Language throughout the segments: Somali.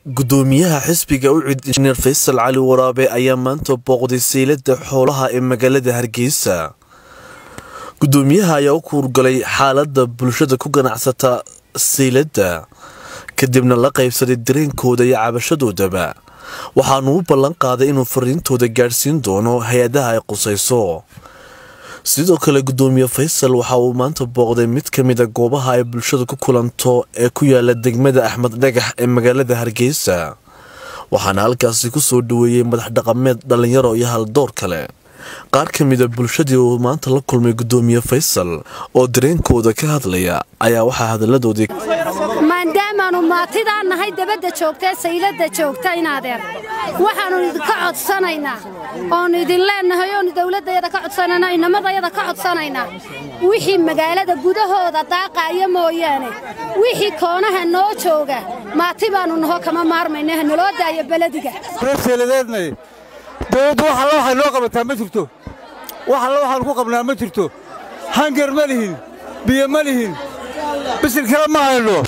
gudoomiyaha xisbiga ucid injineer faysal cali waraabe ayaa maanta booqday saylada xoolaha ee magaalada hargeysa gudoomiyaha ayaa u kuurgalay xaalada bulshada ku ganacsata sayladda kadibna la qaybsaday dareenkooda iyo cabashadoodaba waxaanu u ballan qaaday inuu fariintooda gaadhsiin doono hay-adaha ay qusayso sidoo kale gudoomiye faysal waxa uu maanta booqday mid ka mida goobaha ay bulshada ku kulanto ee ku yaala degmada axmed dhagax ee magaalada hargeysa waxaana halkaasi ku soo dhaweeyey madax dhaqameed dhallinyaro iyo haldoor kale qaar ka mida bulshadii uu maanta la kulmay gudoomiye faysal oo dareenkooda ka hadlaya ayaa waxaa hadalladoodii maadaamaannu maatidaa nahay dabadda joogtae sayladda joogta inaadeer waxaannu idinka codsanaynaa oonu idin leennahay oonu dawladdayada ka codsanaynaa inamadayada ka codsanaynaa wixii magaalada gudahooda daaqaaya mooyaane wixii koonaha noo jooga maati baannu naho kama maarmayna ha naloo daayo belediga seeladeednay dawladdu wax alla waxay noo qabataa ma jirto wax alla waxaannu ku qabnaa ma jirto hangar ma lihin biyo ma lihin bisil kale ma hayno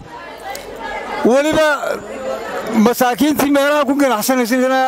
weliba masaakiintii meelaha ku ganacsanaysana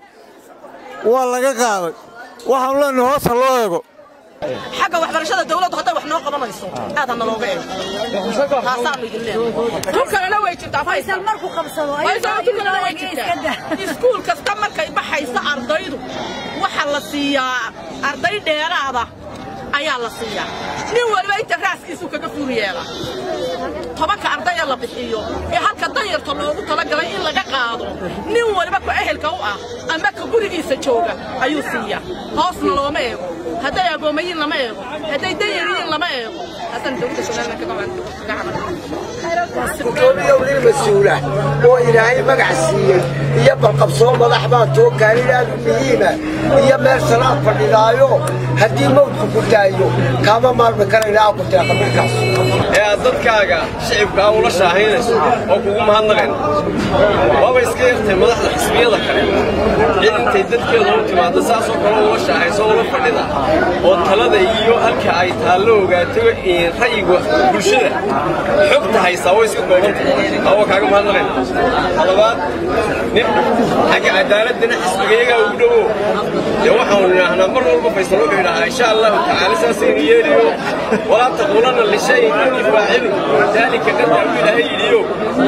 waa laga qaaday waxaannu leenahay hoos ha loo eego xagga waxbarashada dawladdu hadday wax noo qabanayso aad ha nalooga eego taasaannu idin leenahay tun kalena way jirtaa faysal markuu qabsado tun kalena way jirtaa iskuul kasta markay baxaysa ardaydu waxa la siiyaa arday dheeraada ayaa la siiyaa nin waliba inta raaskiisu kaga fuur yeela tobanka ardaya la bixiyo ee halka danyarta loogu talagalay in laga qaado nin waliba ku ehelka u ah ama ka gurigiisa jooga ayuu siiyaa hoosna looma eego hadday agoomayiin lama eego hadday danyariyiin lama eego haddana dawladda somaliland kaga gudoomiyow nin mas-uula oo ilaahay magac siiyey iyo balqabsoo madax baa too gaarin aad u muhiima iyo meel salaad fadhidaayo haddii mawdku ku daayo kaama maalmi karayna aa ku teeqa markaas ee aad dadkaaga shicibkaa ula shaahaynayso oo kugu mahadnaqayno waaba iska yartay madaxda xisbiyada kale cid intay dadkeeda u timaaddo saasoo kale ula shaahayso ula fadhida oo talada iyo halka ay taallo ogaato ra'yiga bulshada xogta haysaa way iska koobantay awa kaaga mahadnaqayna talabaad nin xagga cadaaladana xisbigayagaa ugu dhowo dee waxaanu idhaahnaa mar walba faysal wuxuu idhahaa insha allahu tacaala saasaynu yeeliyo walaa taquulanna lishayin inni faacilun daalika qadar u ilaahay yidhiyo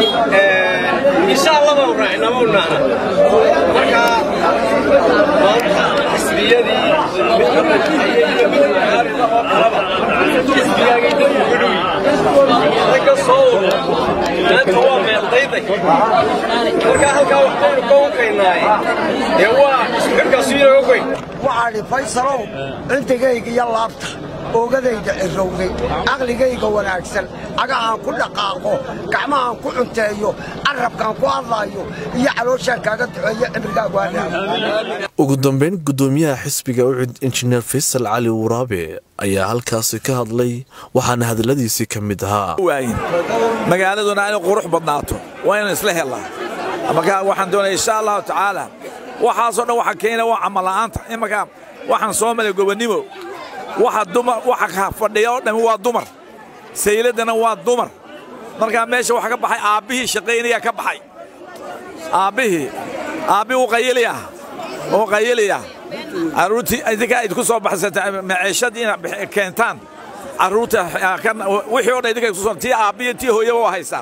insha allah baanu raacina ma unaana marka maanta xisbiyadii midka madaxaya iyo mid mucaarida oo kalaba xisbigaagay dadku ku dhowi ragga soo wado maanta waa meeldayday marka halkaa waxbaynu ka wankaynaaye dee waa isxirkaasu inaga goyn waxaadhi faysalow cindigayga iyo laabta oogadayda cirowday caqligayga wanaagsan cagahaan ku dhaqaaqo gacmahaan ku cunteeyo carrabkaan ku hadlaayo iyo calooshaan kaaga duceeyo cimrigaagu hanaa ugu dambeyn gudoomiyaha xisbiga ucid injineer faysal cali waraabe ayaa halkaasi ka hadlay waxaana hadalladiisii ka mid ahaa magaaladuna inay qurux badnaato waa inaan isla helnaa markaa waxaan doonaya insha allahu tacaala waxaasoo dhan waxa keena waa camalla'aanta imanka waxaan soo maray gobonnimo waxa dumar waxa fadhiya oo dhammi waa dumar sayladdana waa dumar markaa meesha waxa ka baxay aabbihii shaqaynayaa ka baxay aabbihii aabbihii uu qayiliya uu qayiliya carruurtii idinkaa idinku soo baxsata maciishadii inaad keentaan carruurta wixii o dhan idinka isku soo tii aabbihi tii hooyaba waa haysaan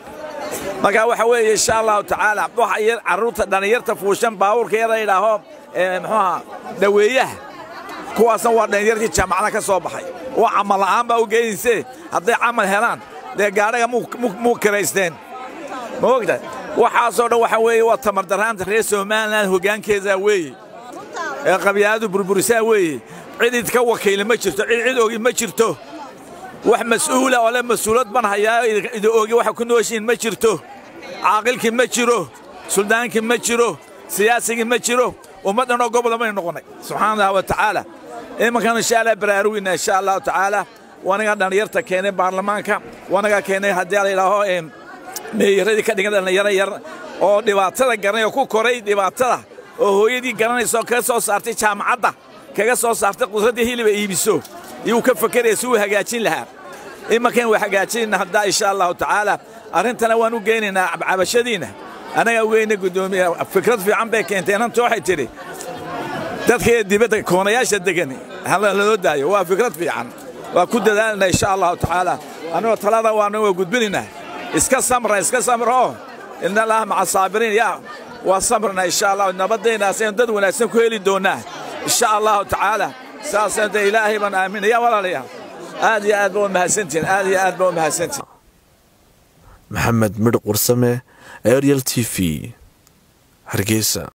marka waxa weeye insha allahu tacaala waxa carruurta dhallinyarta fuushan baabuurka yara idhaaho muxuuha dhaweeyaha kuwaasna waa dhallinyartii jaamacada ka soo baxay waa camalla'aan baa u geenaysee hadday camal helaan dee gaadhaga muu kiraysteen ma ogta waxaasoo dhan waxa weeye waa tamardaraanta reer somalilan hoggaankeedaa weeye ee qabyaaladu burburisaa weeye cid idka wakiila ma jirto cid cid ogi ma jirto wax mas'uula oo le mas-uulad ban hayaa idi ogi waxa ku nooshiin ma jirto caaqilkii ma jiro suldaankii ma jiro siyaasigii ma jiro ummaddanoo gobola maynu noqonnay subxaana allah wa tacaala imankan insha allah baraarugina insha allahu tacaala wanagaa dhallinyarta keenay baarlamaanka wanagaa keenay haddii la yidhaaho meeyaradii ka dhigan dhallinyaro yar oo dhibaatada garanay oo ku koray dhibaatada oo hooyadii garanaysa oo kaga soo saartay jaamacadda kaga soo saartay qudraddii hiliba iibiso iyuu ka fakeraya si uu hagaajin lahaa imankan waa hagaajinayna haddaa insha allahu tacaala arrintana waan u geynaynaa cabashadiinna annagaa weyne guddoomiye fikrad fiican bay keentay inanta waxay tidhi dadka dibadda koonayaasha degan laloo daayo waa fikrad fiican waa ku dadaalna insha allahu tacaala annagoo talada waana waa gudbinaynaa iska samra iska samra oo ina allaha maca saabiriin yaa waa samrna insha allah nabadaynaasaynu dad wanaagsan ku heli doonnaa insha allahu tacaala saasaynu de ilaahay baan aaminaya walaalayaal aad iyo aad ba u mahadsantihin aad iyo aad ba u mahadsantihin maxamed midh qursame ariel t v hargeysa